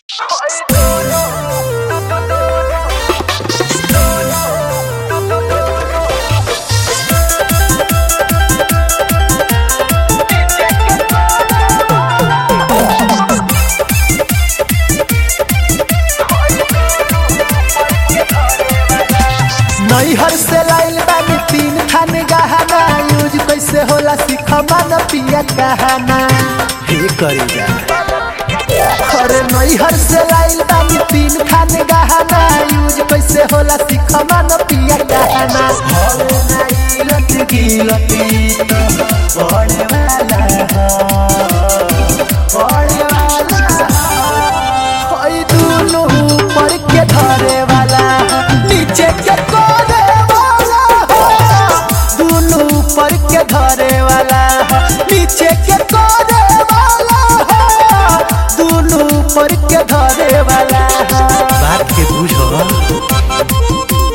नैहर से लाइल बानी तीन खान गहना यूज कैसे होला सीख मन पिया कहना हे करी जा अरे नैहर से लाइल बानी तीन खान गहना यूज कैसे होला सीख मन पिया कहना हवे नाई लत गिलती तो पड़े वाला हो पड़े वाला हई दुनु ऊपर के धरे वाला नीचे के कोरे वाला दुनु ऊपर के धरे वाला नीचे के कोरे वाला दुनु ऊपर के धरे वाला बात के बुझो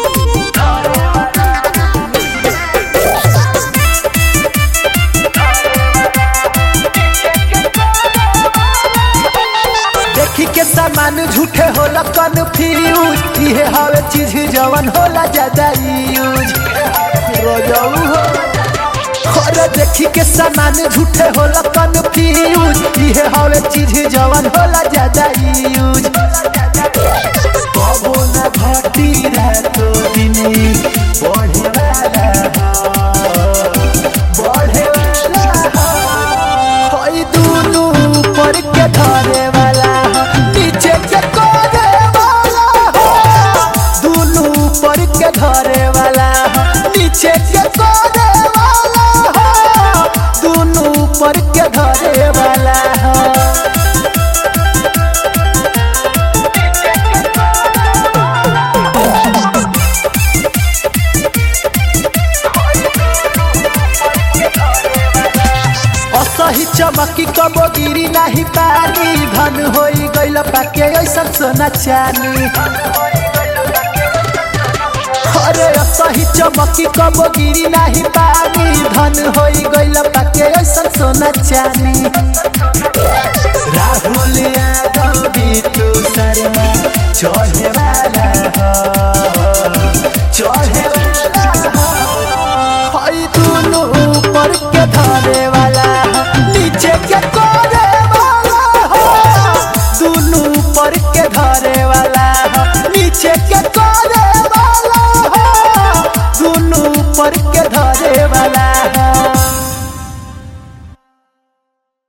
देखी के सामान झूठे होला कन्फ्यूज इहे हवे चीज जवन होला ज्यादा यूज रोजाऊ हो अरे देखी के सामान झूठे होला कन्फ्यूज इहे हवे चीज जवन होला ज्यादा यूज कबो न घटी रातो दिनी पढ़े वाला हो बढ़े वाला हई दुनु ऊपर के धरे वाला नीचे के कोरे वाला दुनु ऊपर के धरे वाला नीचे के कोरे वाला दुनु ऊपर के धरे वाला असही चमकी कबो गिरी नाही पानी धन होई गइल पाके ऐसन सोना चानी अरे असही चमकी कबो गिरी नाही पानी धन होई गइल पाके ऐसन सोना चानी राहुल यादव बिटू शर्मा चढ़े